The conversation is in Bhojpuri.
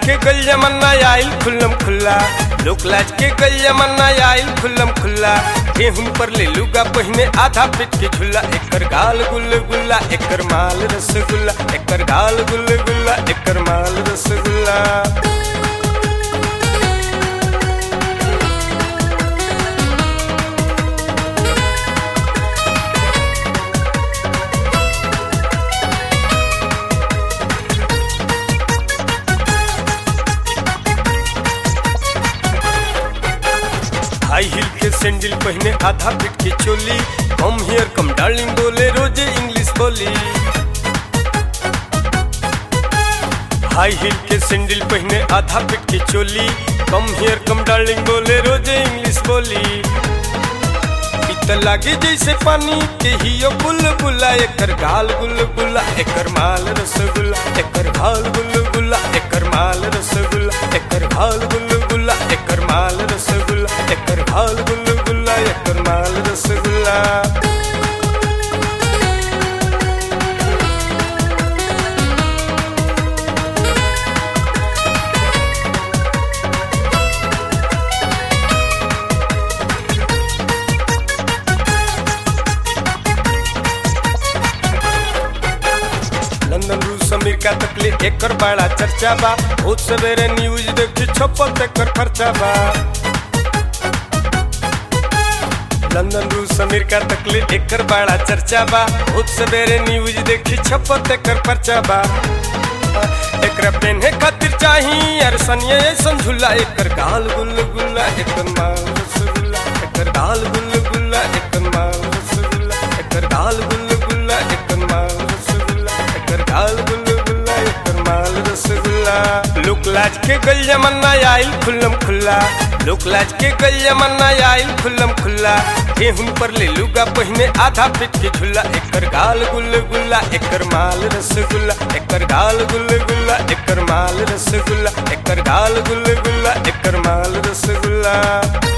के गल जमाना आइल खुल्लम खुल्ला लोक लाज के गल जमाना आइल खुल्लम खुल्ला गेहूं पर ले लुगा पहिने आधा पिट के झुल्ला एकर गाल गुल गुल्ला एकर माल रसगुल्ला एकर गाल गुल गुल्ला एकर माल रसगुल्ला हाई हिल के सैंडल पहने आधा फिट के चोली कम हियर कम डार्लिंग बोले रोजे इंग्लिश बोली हाई हिल के सैंडल पहने आधा फिट के चोली कम हियर कम डार्लिंग बोले रोजे इंग्लिश बोली इत लागे जैसे पानी के हियो बुल बुला एकर गाल गुल गुला एकर माल रसगुल्ला एकर गाल गुल गुला एकर माल रसगुल्ला एकर गाल गुल गुला एकर माल रसगुल्ला एकर गाल गुल गुला एकर माल रसगुल्ला लंदन रूस अमेरिका तक ले एकर बड़ा चर्चा बा बहुत सवेरे न्यूज देखी छपल तेकर खर्चा बा लंदन रूस अमेरिका तक ले एकर बड़ा चर्चा बा बहुत सवेरे न्यूज देखी छपल तेकर पर्चा बा एकरा पेन्हे खातिर चाही यार सनिए ऐसन झूला एकर गाल गुल गुल्ला एकर माल रसगुल्ला एकर गाल गुल गुल्ला एकर माल रसगुल्ला एकर गाल गुल गुल्ला एकर माल रसगुल्ला एकर गाल गुल गुल्ला एकर माल रसगुल्ला लोक लाज के गल जमाना आइल खुल्लम खुल्ला लोक लाज के गल जमाना आइल खुल्लम खुल्ला गेहूं पर ले लुगा पहिने आधा पिट के झुल्ला एकर गाल गुल गुल्ला एकर माल रसगुल्ला एकर गाल गुल गुल्ला एकर माल रसगुल्ला एकर गाल गुल गुल्ला एकर माल रसगुल्ला